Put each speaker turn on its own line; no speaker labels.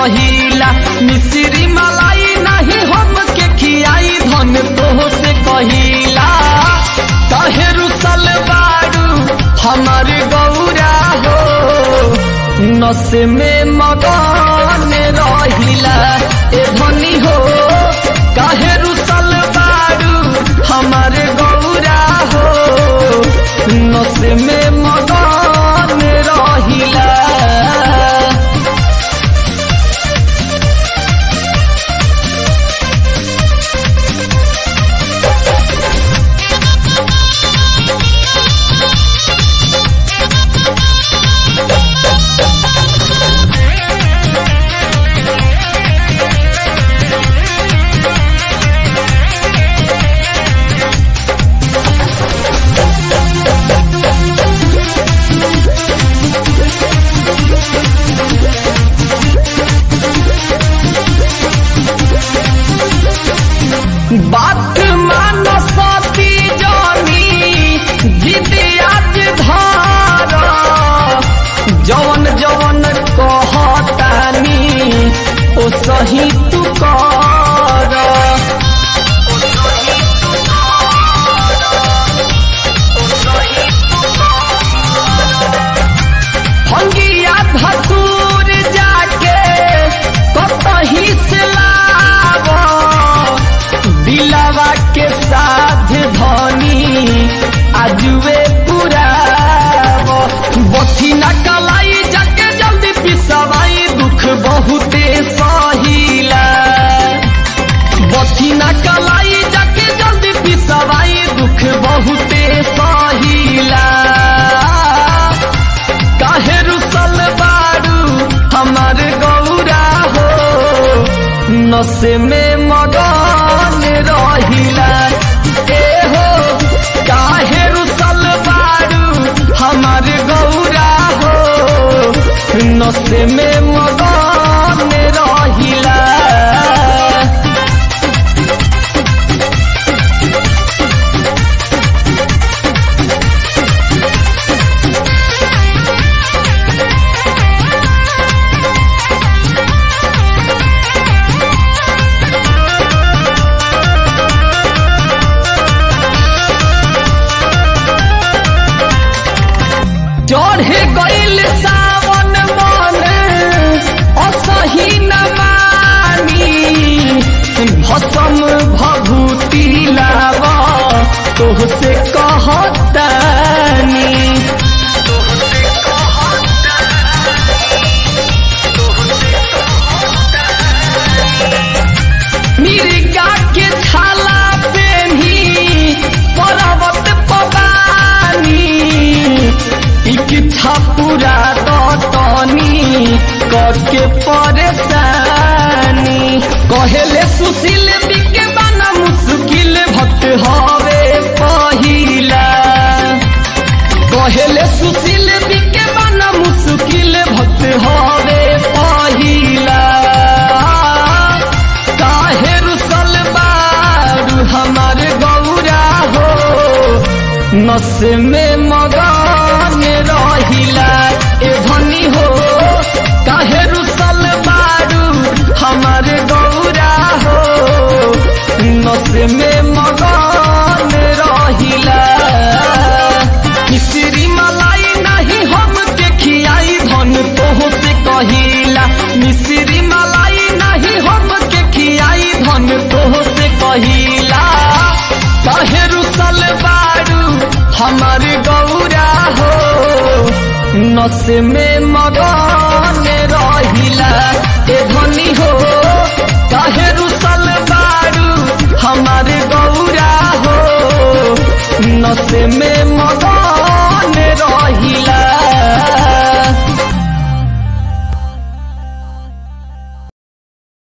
कहिला मिश्री मलाई नहीं हम के खियाई धन तो से कहिला कहे रुसल बारू हमार गौरा हो नस में मगन रहिला ए धनी हो काहे रुसल बारू हमार गौरा हो नस में मगन रहिला बात मान सती जानी जिदियाज धार जवन जवन कहतानी ओ सही तू कर भंगिया धतूर जाके कतही से लावा दिलावा के साथ धनी आजुए पुराव बथी न कलाई जाके जल्दी पिसवाई दुख बहुते सहिला बथी न कलाई जाके जल्दी पिसवाई दुख बहुते सहिला काहे रुसल बारू हमार गौरा हो नस में मगन रहिला ए हो काहे रुसल बारू हमार गौरा हो नस में मगन रहिला चढ़े गईल सावन मन असही न मानी भसम भभूति लाव तोहसे कहतानी मिर्गा के छाला पेन्ही पर्वत पवानी इच्छा पूरा दतनी करके परेशानी कहेले सुशील बिके बना मुश्किल भक्त हवे पहिला कहेले सुशील बिके बना मुश्किल भक्त हवे पहिला काहे रुसल बारू हमार गौरा हो नस में मगन रहिला ए धनी हो काहे रुसल बारू हमार गौरा हो नस में मगन रहिला मिश्री मलाई नहीं हम के खियाई धन तोह से कहिला मिश्री मलाई नहीं हम के खियाई धन तोह से कहिला काहे रुसल बारू हमार गौरा हो नस में मगन